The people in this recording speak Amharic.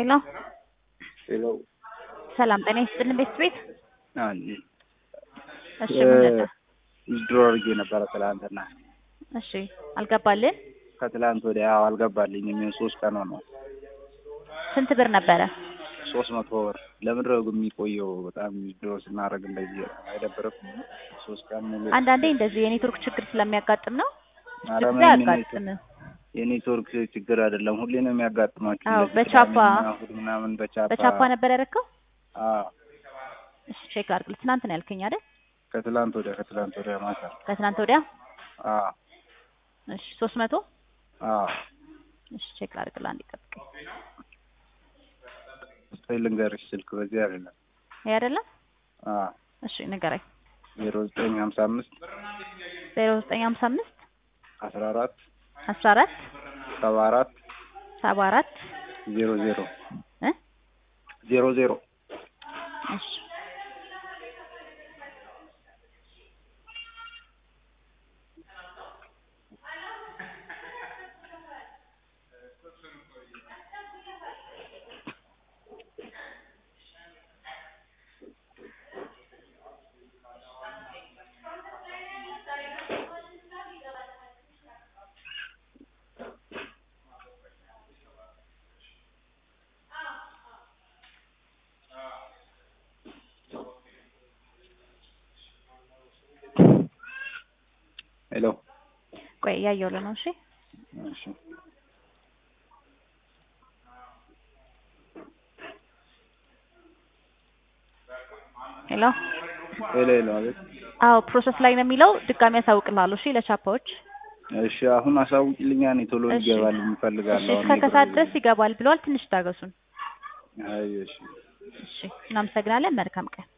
ሄሎ ሄሎ ሰላም ጤና ይስጥልን ቤት ቤት አንዴ እሺ ምን ነበር? ድሮ አድርጌ ነበረ ትላንትና። እሺ አልገባልን? ከትላንት ወዲያ ያው አልገባልኝም። የሚሆን ሶስት ቀን ሆነው ስንት ብር ነበረ? ሶስት መቶ ብር ለምንድን ነው የሚቆየው? በጣም ድሮ ስናደርግ እንደዚህ አይደብርም? ሶስት ቀን ሙሉ አንዳንዴ እንደዚህ የኔትወርክ ችግር ስለሚያጋጥም ነው። ኧረ ብዙ ጊዜ ምንም አያጋጥምም። የኔትወርክ ችግር አይደለም፣ ሁሌ ነው የሚያጋጥማችሁ። አዎ፣ እንደዚህ በቻፓ ቅዳሜና እሑድ ምናምን በቻፓ በቻፓ ነበር ያደረከው? አዎ፣ እሺ ቼክ አድርግልኝ። ትናንት ነው ያልከኝ አይደል? ከትላንት ወዲያ ከትላንት ወዲያ ማታ ከትናንት ወዲያ። አዎ እሺ ሶስት መቶ አዎ እሺ ቼክ ላድርግልህ። አንዴ ጠብቀኝ። ስታይ ልንገርሽ፣ ስልክ በዚህ አይደለም። ይሄ አይደለም? አዎ እሺ ንገረኝ። ዜሮ ዘጠኝ ሀምሳ አምስት ዜሮ ዘጠኝ ሀምሳ አምስት አስራ አራት አስራ አራት ሰባ አራት ሰባ አራት ዜሮ ዜሮ እ ዜሮ ዜሮ እሺ ሄሎ ቆይ እያየሁልህ ነው። እሺ እሺ ሄሎ ሄሎ ሄሎ አቤት አዎ ፕሮሰስ ላይ ነው የሚለው። ድጋሚ ያሳውቅልሃለሁ። እሺ ለቻፓዎች እሺ አሁን አሳውቂልኛ እኔ ቶሎ እሺ። ይገባልኝ እሺ እፈልጋለሁ እስከ ከሰዓት ድረስ ይገባል ብለዋል። ትንሽ ታገሱን። አይ እሺ እሺ እናመሰግናለን። መልካም ቀን